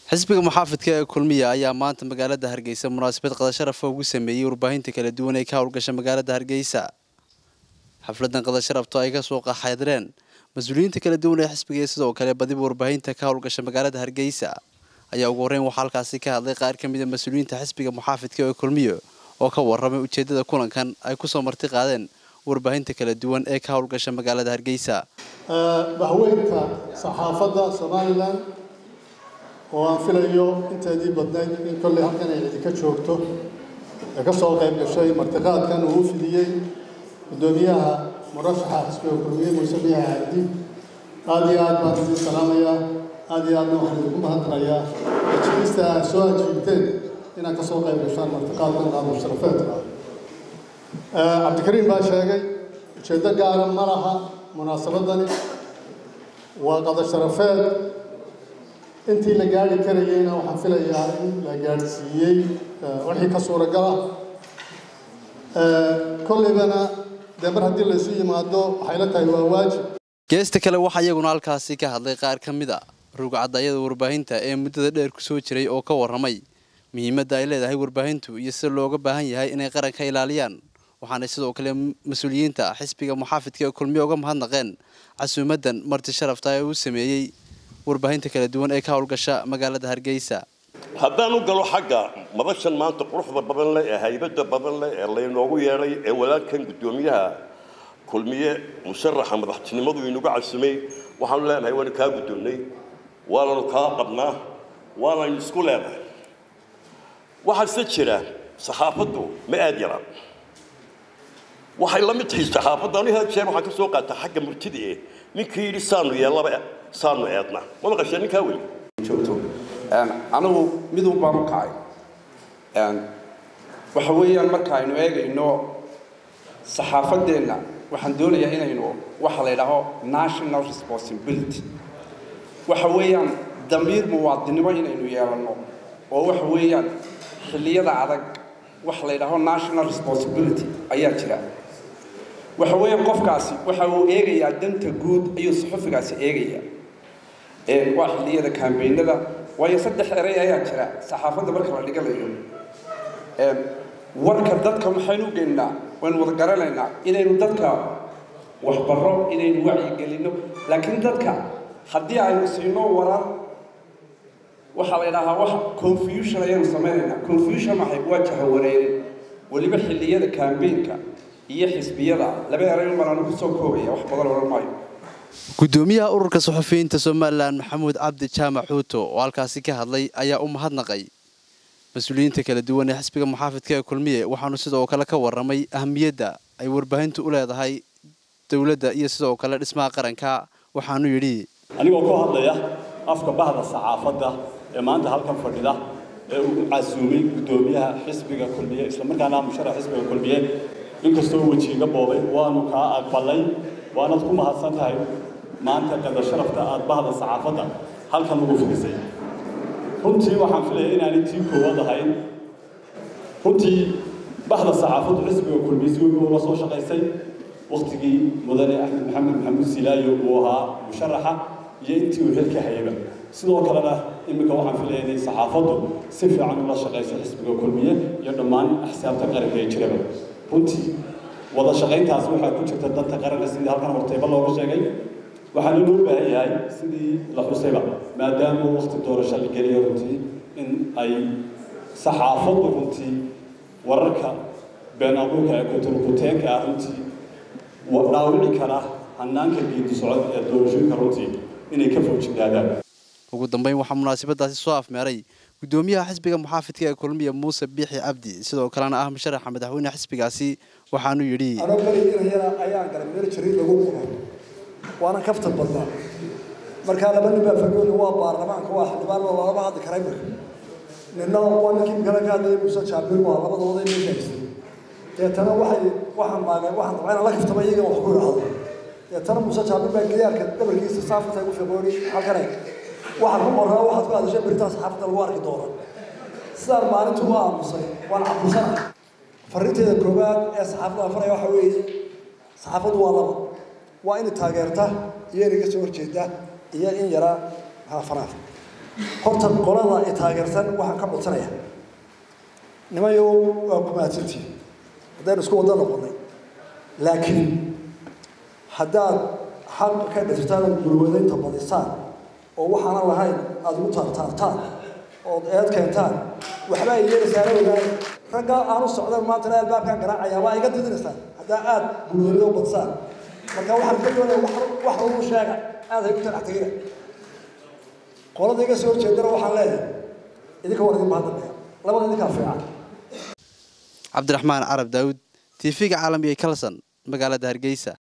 xisbiga muxaafidka ee kulmiya ayaa maanta magaalada hargeysa munaasabad qadasharafa ugu sameeyey warbaahinta kala duwan ee ka howlgasha magaalada hargeysa xafladan qadasharafto ay kasoo qaxaydreen mas-uuliyiinta kala duwan ee xisbiga iyo sidoo kale badiba warbaahinta ka howlgasha magaalada hargeysa ayaa ugu horreyn waxaa halkaasi ka hadlay qaar ka mid a mas-uuliyiinta xisbiga muxaafidka ee kulmiyo oo ka warramay ujeedada kulankan ay kusoo marti qaadeen warbaahinta kala duwan ee ka howlgasha magaalada hargeysa bahweynta saxaafadda somalilan oo aan filayo inteedii badnayd in kolley halkan ay idinka joogto ee ka soo qayb gashay martiqaadkan uu u fidiyey guddoomiyaha murashaxa xisbiga kulmiye muuse biyaha cabdi aada iyo aad baan idiin salaamayaa aada iyo aadna waxaan idinku mahadnaqayaa ajibista aad soo ajiibteen inaad ka soo qayb gashaan martiqaadkan qaadul sharafeedka cabdikariim baa sheegay ujeeddo gaara ma laha munaasabadani waa qada sharafeed intii la gaari karayeyna waxaan filayaa in la gaadhsiiyey wixii ka suuragala kolleybana dee mar haddii laysu yimaado waxay la tahay waa waajib geesta kale waxaa iyaguna halkaasi ka hadlay qaar ka mid a rugcadayada warbaahinta ee muddada dheer ku soo jiray oo ka warramay muhiimadda ay leedahay warbaahintu iyo sida looga baahan yahay inay qaranka ilaaliyaan waxaanay sidoo kale mas-uuliyiinta xisbiga muxaafidka ee kulmiye uga mahadnaqeen casuumadan marti sharafta ee uu sameeyey warbaahinta kala duwan ee ka howlgasha magaalada hargeysa haddaan u galo xagga madashan maanta quruxda badan leh ee haybadda badan leh ee laynoogu yeedhay ee walaalkan guddoomiyaha kulmiye musharaxa madaxtinimadu inuga casumay waxaanu leenahay waanu kaa guddoonnay waananu kaa qabnaa waanaynu isku leenahay waxaase jira saxaafaddu ma aad yaraan waxay la mid tahay saxaafaddu anigu had jeer waxaan ka soo qaataa xagga murtida eh ninkii yidhi saanu yeellaba saanu eedna ma maqashee ninkaa weli joogto anigu midun baan u kacay waxa weeyaan marka aynu eegayno saxaafadeenna waxaan doonayaa inaynu waxa la yidhaaho national responsibility waxa weeyaan damiir muwaadinimo inaynu yeelanno oo waxa weeyaan xilliyada adag waxa la yidhaaho national responsibility ayaa jira waxa weeyaan qofkaasi waxa uu eegayaa danta guud ayuu saxufigaasi eegayaa waa xilliyada kambeynada waayo saddex erey ayaa jira saxaafadda marka la dhiganayo warka dadka maxaynu u geynnaa waynu wada garanaynaa inaynu dadka waxbarro inaynu wacyigelinno laakiin dadka haddii aynu siino warar waxaa la yidhaahaa wax confusion ayaanu samaynaynaa confusion maxay waa jahawareerin weliba xilliyada kambeynka iyo xisbiyada laba erey umbaan anigu soo koobaya wax badan odhan maayo guddoomiyaha ururka suxufiyiinta somalilan maxamuud cabdi jaamac xuuto oo halkaasi ka hadlay ayaa u mahadnaqay mas-uuliyiinta kala duwan ee xisbiga muxaafidka ee kulmiye waxaanu sidoo kale ka warramay ahamiyadda ay warbaahintu u leedahay dowladda iyo sidoo kale dhismaha qaranka waxaanu yidhi anigoo ku hadlaya afka bahda saxaafadda ee maanta halkan fadhida ee uu casuumay guddoomiyaha xisbiga kulmiye islamarkaana musharax xisbiga kulmiye inkastoo wejiiga boobay waanu kaa aqbalay waanaad ku mahadsan tahay maanta qada sharafta aad bahda saxaafadda halkan ugu fidisay runtii waxaan filaya inaanay tii koowaad ahayn runtii bahda saxaafaddu xisbiga kulmiysi weyn ula soo shaqaysay wakhtigii mudane axmed maxamed maxamuud silaayo uu ahaa musharaxa iyo intii uu xilka hayaba sidoo kalena iminka waxaan filaya inay saxaafaddu si fiican ula shaqayso xisbiga kulmiye iyo dhammaan axsaabta qaranka ee jiraba runtii wada shaqayntaasi waxaa ku jirta danta qaranka sidii halkan horteyba looga sheegay waxaana loo baahan yahay sidii la xusayba maadaama waqti doorasho la geliyo runtii in ay saxaafaddu runtii wararka been abuurka ee kuturkuteenka ah runtii dhaawici kara hanaanka geedi socod ee doorashooyinka runtii inay ka foojignaadaan ugu dambeyn waxaa munaasabadaasi soo afmeeray guddoomiyaha xisbiga muxaafidka ee kulmiya muuse biixi cabdi sidoo kalena ah musharaxa madaxweyne xisbigaasi waxaanu yidhi anoo beriginayana ayaan galay meel jariid lagu qubo waana kaftan badnaa markaa laba nin baa fagooli waa baarlamaanka waa xildhibaan oo lagama hadli karay marka nina waa ninkii kale ka hadlayay muuse jaabir waa labadooda meesha haystay deetana waxay waxaan maagay waxaan rabaa inaan la kaftama iyaga wax ku idhaahdo deetana muuse jaabir baa gayaarka dhabarkiisa saafata igu fiqooni halkan eeg waxaan ku qoraa waxaad ku hadashay beritaan saxaafadda lagu arki doona sidaan maalintu u aamusay waan cabusanahay farrinteeda koowaad ee saxaafadda afaraya waxa weeye saxaafaddu waa laba waa inay taageerta iyo inay ka soo horjeeda iyo in yara fanaaf horta qolada i taageersan waxaan ka codsanaya nimayo waa ku mahadsantihin haddaynu isku wada noqonay laakiin haddaad xaqa ka dhirtaan ood gurwadaynta badisaan oo waxaanan lahayn aada ugu taartaartaan ood eed keentaan waxba ay yeelaysaana ogaay raggaa aanu socdan maantana albaabkaan garaacaya waa iga didinaysaan haddaa aada gurwadaydo badisaan marka waxaan ka doonaya wax wax lagu sheega aada hay u talax tegina qolada iga soo horjeedana waxaan leeyahay idinka war idin bahadambeya labada idinkaa fiican cabdiraxmaan carab daawud tv-ga caalamiga ee kalson magaalada hargeysa